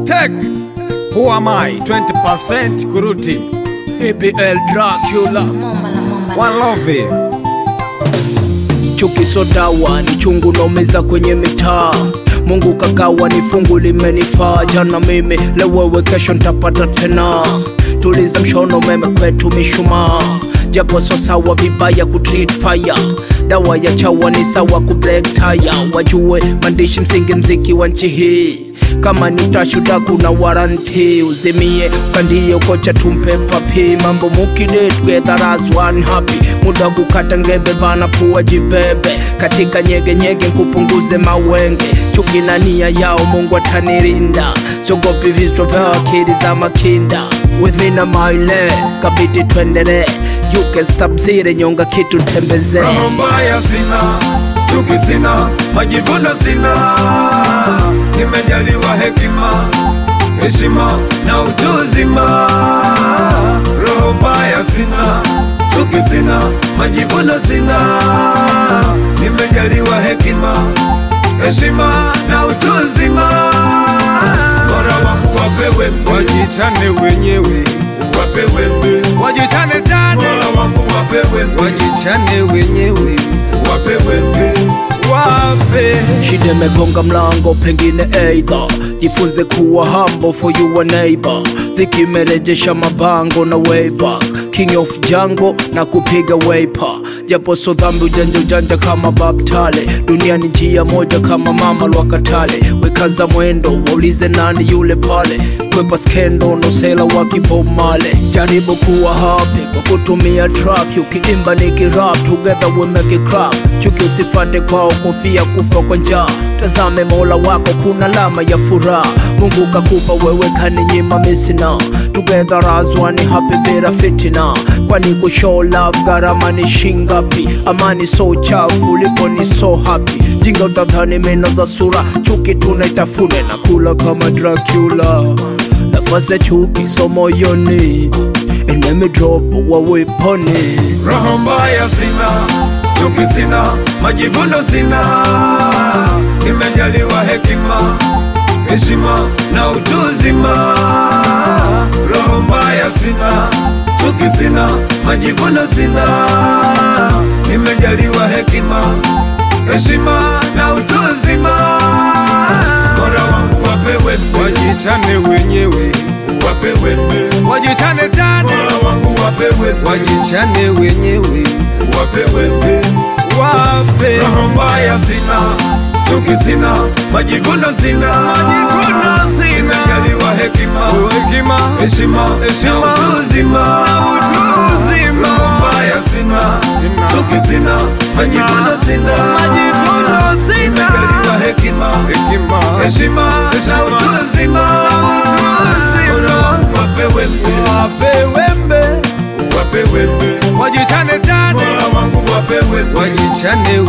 Tech. Who am I? 20% kuruti. EPL Dracula One love. chuki so dawa ni chungu naumeza kwenye mitaa Mungu kagawa ni fungu limenifaa jana mimi leo wewe kesho ntapata tena tuliza mshono meme kwetu mishumaa japo so sawa vibaya kutreat fire dawa ya chawa ni sawa ku black tire wajue mandishi msingi mziki wa nchi hii kama nitashuda kuna waranti uzimie kandie kocha tumpe papi mambo mukide together as one happy muda kukata ngebe bana pua jibebe katika nyege nyege nkupunguze mawenge chuki na nia yao mungu atanirinda sogopi vichwa vya akili za makinda with me na maile kabidi twendele you can stop zile nyonga kitu tembeze Roho mbaya sina, chuki sina, majivuno sina. Nimejaliwa hekima, heshima na utu uzima. Roho mbaya sina, chuki sina, majivuno sina. Nimejaliwa hekima, heshima na utu uzima. Bora wangu wapewe, wajichane wenyewe, wapewe wajichane chane, bora wangu wapewe, wajichane wenyewe, wapewe wape shida imegonga mlango pengine eidha jifunze kuwa humble for your neighbor dhiki imerejesha mabango na way back king of jango na kupiga waypa japo so dhambi ujanja ujanja kama babtale dunia ni njia moja kama mama lwakatale wekaza mwendo waulize nani yule pale kwepa skendo nosela wa kibomale jaribu kuwa happy kwa kutumia track ukiimba nikirap together we make it crap chuki usifate kwao kofia kufa kwa njaa tazame mola wako kuna lama ya furaha mungu kakupa wewe kaninyima misina together as one happy bila fitina kwani kushow love gharama ni shingapi amani so chafu lipo ni so happy jinga utadhani meno za sura chuki tunaitafune na kula kama dracula nafasi ya chuki so moyoni enemy drop waweponi roho mbaya sina, chuki sina, majivuno sina. Nimejaliwa hekima, heshima na utu uzima. Roho mbaya sina, chuki sina, majivuno sina. Nimejaliwa hekima, heshima na utu uzima. Bora wangu wapewe, wajichane wenyewe, wapewe wajichane chane, bora wangu wapewe, wajichane wenyewe, wapewe wape. Roho mbaya sina, chuki sina, majivuno sina, majivuno sina. Nimejaliwa hekima, hekima, heshima, heshima, na utu uzima, utu uzima. Roho mbaya sina, chuki sina, majivuno sina, majivuno sina. Nimejaliwa hekima, hekima, heshima, na utu uzima, utu uzima. Wapewe wapewembe, wapewembe, wajichane chane, mola wangu wapewe, wajichane